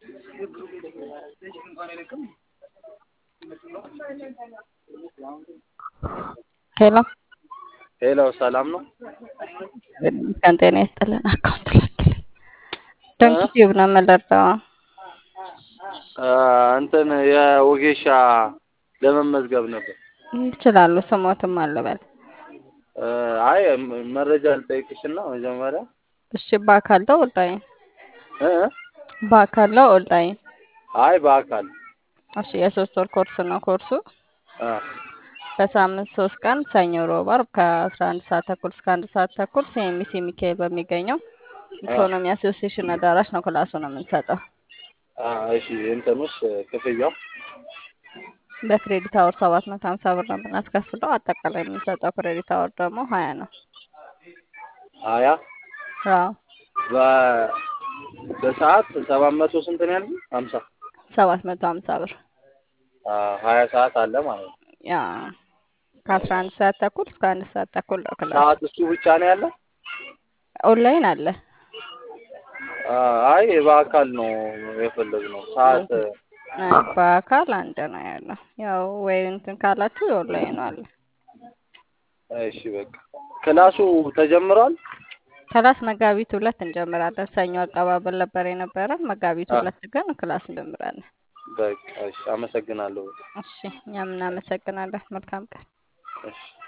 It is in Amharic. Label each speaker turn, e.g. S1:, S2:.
S1: ሄሎ
S2: ሄሎ ሰላም ነው?
S1: ቀን ጤና ይስጥልን። አካውንት ላክልኝ። ዶንኪ ቲዩብ ነው የምንረዳው።
S2: እንትን የወጌሻ ለመመዝገብ ነበር።
S1: ይችላሉ። ስሞትም አለበል።
S2: አይ መረጃ ልጠይቅሽና መጀመሪያ
S1: እሺ፣ በአካል ነው ኦንላይን?
S2: እ
S1: በአካል ነው ኦንላይን?
S2: አይ በአካል
S1: እሺ፣ የሶስት ወር ኮርስ ነው ኮርሱ።
S2: አ
S1: በሳምንት ሶስት ቀን ሰኞ፣ ሮብ፣ ዓርብ ከአስራ አንድ ሰዓት ተኩል እስከ አንድ ሰዓት ተኩል ሲኤምሲ ሚካኤል በሚገኘው ኢኮኖሚ አሶሲዬሽን አዳራሽ ነው ክላሱ ነው የምንሰጠው።
S2: አ እሺ እንትኑስ ክፍያው
S1: በክሬዲት አወር ሰባት መቶ ሀምሳ ብር ነው የምናስከፍለው። አጠቃላይ የምንሰጠው ክሬዲት አወር ደግሞ ሀያ ነው።
S2: ሀያ
S1: አዎ
S2: በ በሰዓት ሰባት መቶ ስንት ነው ያልኩት? ሀምሳ
S1: ሰባት መቶ ሀምሳ ብር
S2: አ ሀያ ሰዓት አለ ማለት ነው።
S1: ያ ከአስራ አንድ ሰዓት ተኩል እስከ አንድ ሰዓት ተኩል ነው ክላሱ።
S2: ሰዓት እሱ ብቻ ነው ያለ?
S1: ኦንላይን አለ።
S2: አ አይ በአካል ነው የፈለግነው ሰዓት
S1: አይ በአካል አንድ ነው ያለው። ያው ወይ እንትን ካላችሁ የኦንላይኑ አለ።
S2: እሺ በቃ ክላሱ ተጀምሯል?
S1: ክላስ መጋቢት ሁለት እንጀምራለን። ሰኞ አቀባበል ነበር የነበረን። መጋቢት ሁለት ግን ክላስ እንጀምራለን።
S2: በቃ እሺ አመሰግናለሁ።
S1: እሺ እኛም እናመሰግናለን። መልካም ቀን።
S2: እሺ